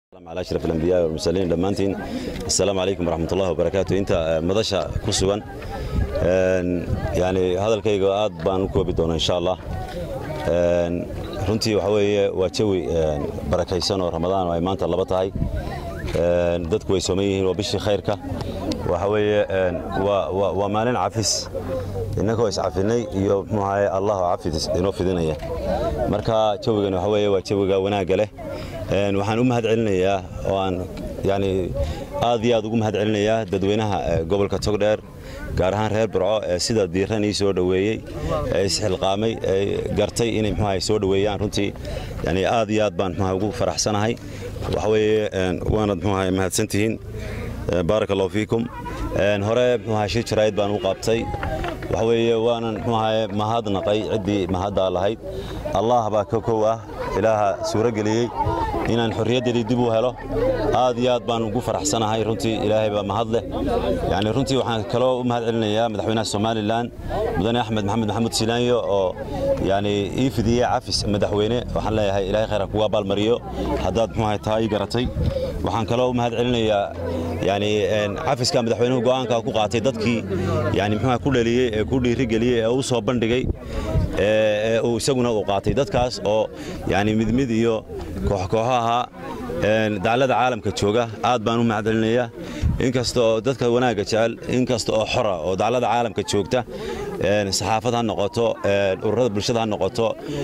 على أشرف الأنبياء والمرسلين dhammaantiin السلام عليكم ورحمة الله وبركاته inta madasha ku sugan yani hadalkayga aad baan u koobi doonaa insha Allah runtii waxa weeye waa jawi barakaysan oo ramadaan oo ay maanta laba tahay dadku way sooman yihiin waa bishii khayrka waxa weeye waa maalin cafis innagoo iscafinay iyo muxuu ahaye allah oo cafis inoo fidinaya marka jawigan waxa weeye waa jawiga wanaagga leh waxaan u mahad celinayaa oo aan yani aad iyo aad ugu mahad celinayaa dadweynaha gobolka togdheer gaar ahaan reer burco ee sida diiran ii soo dhoweeyey ee isxilqaamay ee gartay inay muxuaha soo dhoweeyaan runtii yani aad iyo aad baan muxuaha ugu faraxsanahay waxa weeye waanad muxuaha mahadsantihiin baaraka allahu fiikum hore muxuaha shir jaraa'id baan u qaabtay waxa weeye waanan muxuahaye mahadnaqay ciddii mahaddaa lahayd allah baa ka kow ah ilaaha suuro geliyey inaan xorriyaddeedii dib u helo aad iyo aad baan ugu faraxsanahay runtii ilaahay baa mahad leh yani runtii waxaan kaloo u mahad celinayaa madaxweynaha somalilan mudane axmed maxamed maxamuud silaanyo oo yani ii fidiyey cafis madaxweyne waxaan leeyahay ilahay khayr ha kugu abaalmariyo haddaad muxuahay taa ii garatay waxaan kaloo u mahad celinayaa yani cafiska madaxweynuhu go'aanka ku qaatay dadkii yani muxuaha ku dhaliyey ee ku dhiirigeliyey ee u soo bandhigay ee uu isaguna uu qaatay dadkaas oo yani mid mid iyo kooxkooxo ahaa daclada caalamka jooga aad baan u mahad celinayaa inkasta oo dadka wanaagga jecel inkasta oo xora oo daclada caalamka joogta saxaafad ha noqoto ururada bulshada ha noqoto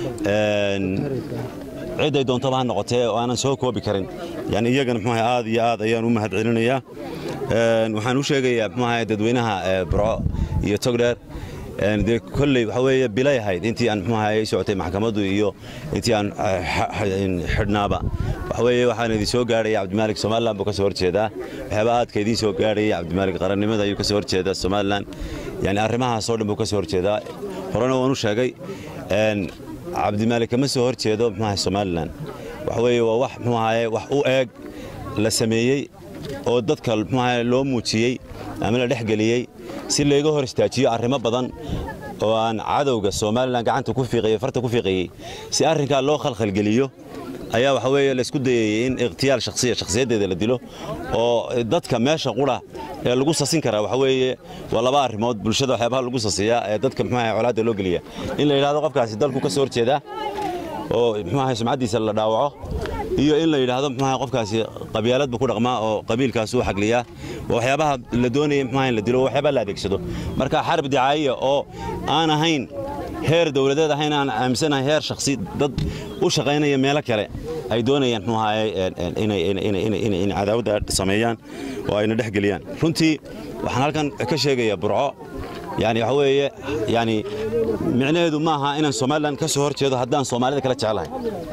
ciday doontaba ha noqotee oo aanan soo koobi karin yani iyagana muxuaha aad iyo aad ayaan u mahad celinayaa waxaan u sheegayaa muxuaha dadweynaha burco iyo togdheer dee kolley waxa weeye bilay ahayd intii aan muxuaha ay socotay maxkamaddu iyo intii aan xidhnaaba waxa weeye waxaan idin soo gaadhaya cabdimaalik somalilan buu ka soo horjeedaa waxyaaba aadka idiin soo gaadhaya cabdimaalik qarannimada ayuu ka soo horjeedaa somalilan yani arrimahaasoo dhan buu ka soo horjeedaa horena waan u sheegay cabdimaalik kama soo horjeedo muxuaha somalilan waxa weeye waa wax muxuahaye wax u eeg la sameeyey oo dadka muxuaha loo muujiyey ama la dhexgeliyey si layga hor istaajiyo arrimo badan oo aan cadowga somalilan gacanta ku fiiqayey farta ku fiiqayey si arrinkaa loo khalkhalgeliyo ayaa waxa weeye laysku dayayey in ikhtiyaal shakhsiya shakhsiyaddeeda la dilo oo dadka meesha qura ee lagu sasin karaa waxa weeye waa laba arrimood bulshada waxyaabaha lagu sasiyaa ee dadka muxuaha colaadda loo geliya in la yidhahdo qofkaasi dalku ka soo horjeedaa oo muxuaha sumcaddiisa la dhaawaco iyo in la yidhaahdo muxuaha qofkaasi qabyaalad buu ku dhaqmaa oo qabiilkaas uu xagliyaa waxyaabaha la doonayay muxuaha in la dilo waxyaabaha la adeegsado marka xarb dicaayiya oo aan ahayn heer dawladeed ahayn aan aaminsanahay heer shakhsi dad u shaqaynaya meelo kale ay doonayaan muxuu ahaye inay cadaawadda sameeyaan oo ayna dhex geliyaan runtii waxaan halkan ka sheegayaa burco yani waxa weeye yani micnaheedu ma aha inaan somalilan ka soo hor jeedo haddaan soomaalida kala jeclahay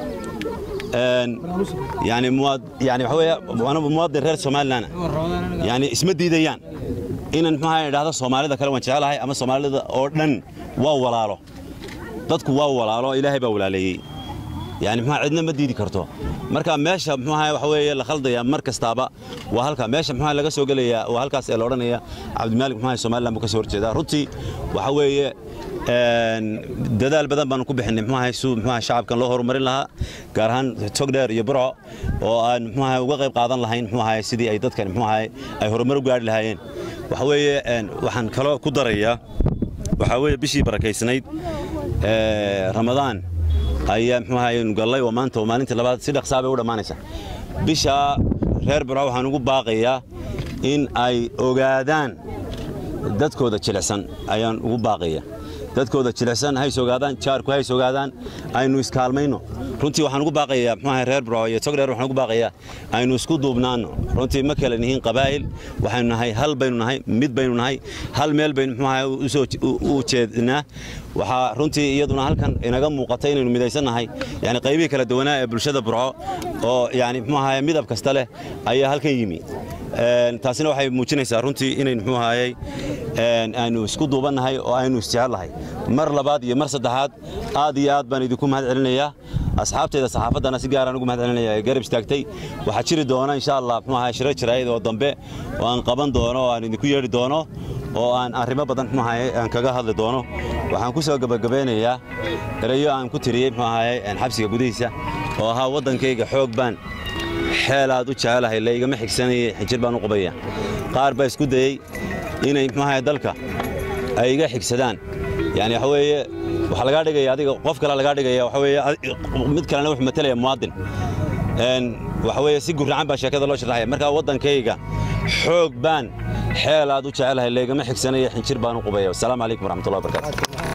yani yani waxa weeye anigu muwaadin reer somalilan yani isma diidayaan inaan muxuu ahaye idhahdo soomaalida kale waan jeclahay ama soomaalida oo dhan waa walaalo dadku waa walaalo ilaahay baa walaaleeyey yani muxuu cidna ma diidi karto marka meesha muxuu ahaye waxa weeye la khaldaya mar kastaaba waa halka meesha muxuu laga soo gelaya waa halkaas ee la odhanaya cabdimaalik muxuu ahaye somaliland buu ka soo horjeedaa runtii waxa weeye dadaal badan baanu ku bixinay muxuu ahaye suu muxuu ahaye shacabkan loo horumarin lahaa gaar ahaan togdheer iyo burco oo aan muxuu ahaye uga qayb qaadan lahayn muxuu ahaye sidii ay dadkan muxuu ahaye ay horumar u gaari lahaayeen waxa weeye waxaan kaloo ku darayaa waxaa weeye bishii barakaysnayd ramadaan ayaa muxuu ahaye gallay oo maanta oo maalintii labaad si dhaqsaa bay u dhammaanaysa bisha reer burco waxaan ugu baaqayaa in ay ogaadaan dadkooda jilicsan ayaan ugu baaqaya dadkooda jilicsan hays ogaadaan jaarku hays ogaadaan aynu iskaalmayno runtii waxaan ugu baaqayaa muxuu ahaye reer burco iyo togdheer waxaan ugu baaqayaa aynu isku duubnaanno runtii ma kale nihiin qabaa'il waxaynu nahay hal baynu nahay mid baynu nahay hal meel baynu muxuu ahaye usoo u jeednaa waxaa runtii iyaduna halkan inaga muuqata inaynu midaysan nahay yani qaybihii kala duwanaa ee bulshada burco oo yani muxuu ahaye midab kasta leh ayaa halkan yimi taasina waxay muujinaysaa runtii inaynu muxuu ahaayey aynu isku duubannahay oo aynu isjecellahay mar labaad iyo mar saddexaad aad iyo aad baan idinku mahad celinayaa asxaabteyda saxaafaddana si gaaraan ugu mahad celinaya ee garab istaagtay waxaa jiri doona insha allah muxuu ahaye shiro jiraayid oo dambe oo aan qaban doono oo aan idinku yeedhi doono oo aan arrimo badan muxuu ahaye aan kaga hadli doono waxaan ku soo gabagabeynayaa erayo aan ku tiriyey muxuu ahaye xabsiga gudihiisa oo ahaa waddankayga xoog baan xeelaad u jecelahay laygama xigsanayay xinjir baan u qubaya qaar baa isku dayey inay muxuahay dalka ay iga xigsadaan yani waxa weeye waxaa lagaa dhigaya adiga qof kale lagaa dhigaya waxa weeye mid kalena wuxuu matalaya muwaadin waxa weeye si gurracan baa sheekada loo sharaxaya markaa waddankayga xoog baan xeelaad u jecelahay laygama xigsanaya xinjir baan u qubaya wasalaamu calaykum waraxmatullahi wabarakatu